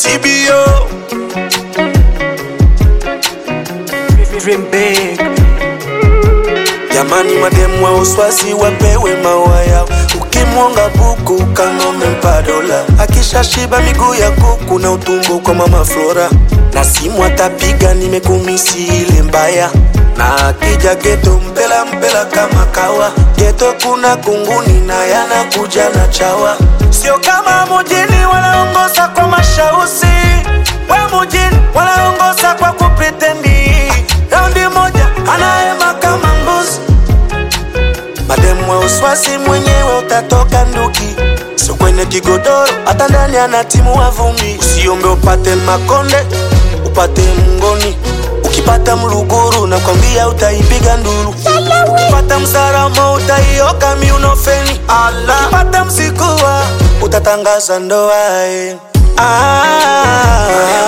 CBO Dream big. Jamani, mademu wa uswazi wapewe maua yao. Ukimwonga buku kang'ome mpadola, akishashiba miguu ya kuku na utumbo kwa mama Flora, na simu atapiga nimekumisi ile mbaya, na akija geto mpela mpela kama kawa. Geto kuna kunguni na yanakuja na chawa, sio kama mujini wanaongoza kwa mashausi, we mujini wanaongoza kwa kupretendi. Raundi moja anaema kama mbuzi Mademu wa uswasi mwenyewe utatoka nduki, sio kwenye kigodoro, hata ndani ana timu wa vumbi. Usiombe upate makonde, upate mngoni. Ukipata mluguru nakwambia utaipiga nduru. Ukipata msaramo utaioka miunofeni. Ala, ukipata msikuwa utatangaza ndoa eh. Ah,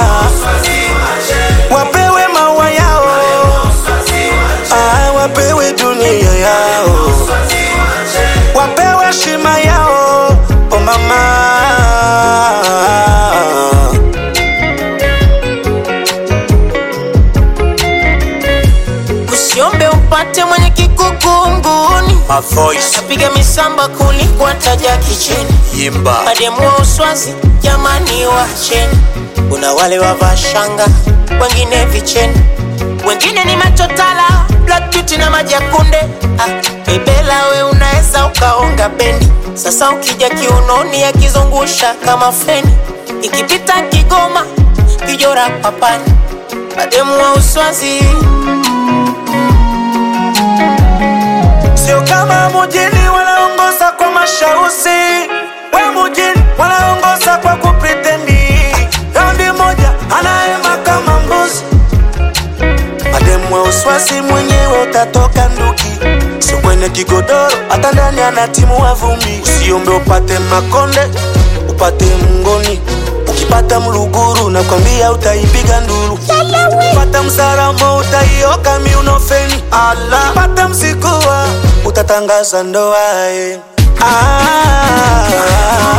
wapewe maua yao ah, wapewe dunia yao wapewe shima yao oh mama Usiombe upate mwenye kikukunguni, My voice napiga misamba kuliko taja kicheni. Yimba Mademu wa uswazi jamani, wacheni. Kuna wale wavaa shanga, wengine vicheni, wengine ni machotala, black beauty na maji ya kunde. Ah, bebela we unaweza ukaonga bendi. Sasa ukija kiunoni akizungusha kama feni, ikipita Kigoma kijora papani. Mademu wa uswazi sio kama mujini wanaongoza kwa mashausi, we mujini wanaongoza kwa kupretendi. Raundi moja anaema kama mbuzi. Mademu wa uswasi mwenyewe utatoka nduki, sio kwenye kigodoro, hata ndani ana timu wa vumbi. Usiombe upate makonde, upate mngoni. Ukipata mluguru nakwambia utaipiga nduru. Ukipata msaramo utaioka miunofeni. Ala, ukipata msikuwa utatangaza ndoa eh. ah,